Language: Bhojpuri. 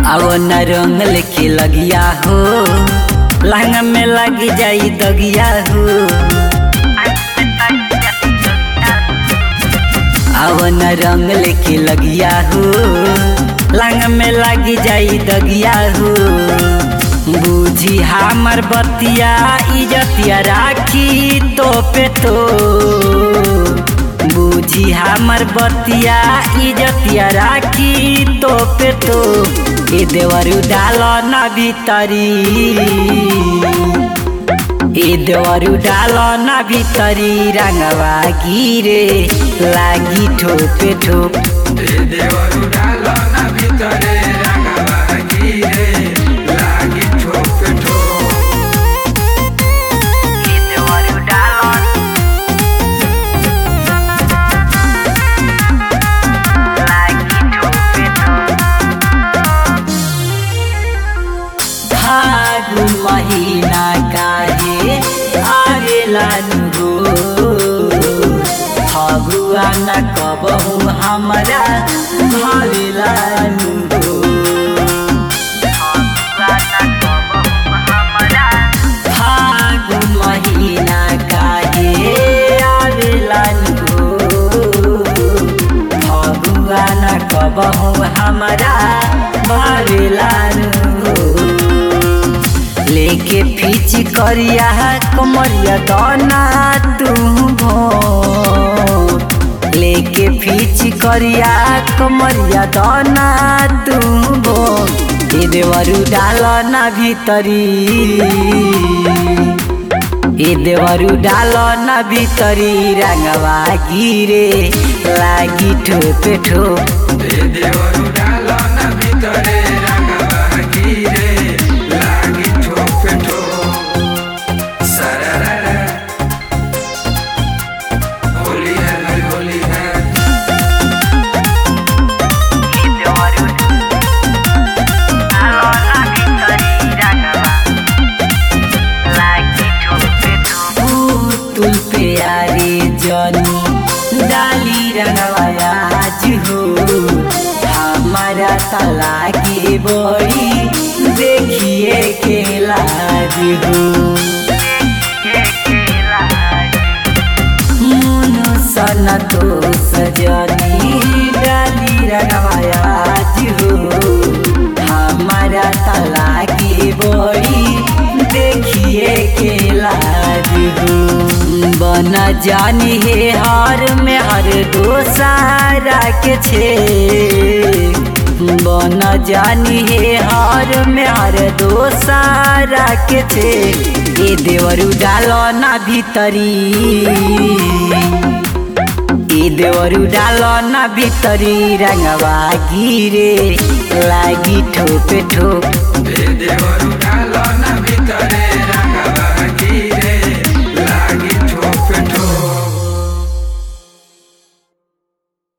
आओ न रंग लेके लगिया हो लहंगा में लग जाई दगिया हो आओ न रंग लेके लगिया हो लहंगा में लग जाई दगिया हो बूझी हमर बतिया इजतिया राखी तो पे तो बूझी हमर बतिया इजतिया राखी तो पे तो ए देवरु डाल न भीतरी ए देवरु डाल न भीतरी रंगवा गिरे लागी ठोपे ठोप देवरु डाल ना भितरे रंगवा गिरे लागी ठोक ठोक ए देवरु डाल लागी ठोपे ठोप फागुन महिना काहे आवेला नुगो फगुआ न कबहु हमरा भावेला नुगो फागुन महिना काहे आवेला नुगो फगुआ न कबहु हमरा भावेला नुगो लेके फीच करिया कमरिया दाना तू भो लेके फीच करिया कमरिया दाना तू भो ए देवरु डाल ना भीतरी ए देवरु डाल ना भीतरी रंगवा गिरे लागी ठोपे ठोप देवरु डाल ना भितरे रंगवा गिरे लागी ठोक ठोक सरररा होली है भाई होली है तुल प्यारे जनी डाली रंगवाज हो हमारा तला के बड़ी देखिए के लाज हो मुनु सन तो सजनी डाली रंगवाज हो हमारा तला के बड़ी देखिए के लाज हो बन जानी हे हर में हर दोसारा के छे बन जानी हे हर में हर दोसारा के छे ए देवरु डाल ना भीतरी ए देवरु डाल ना भीतरी रंगवा गिरे लागी ठोपे ठोप देवरु डाल ना भितरे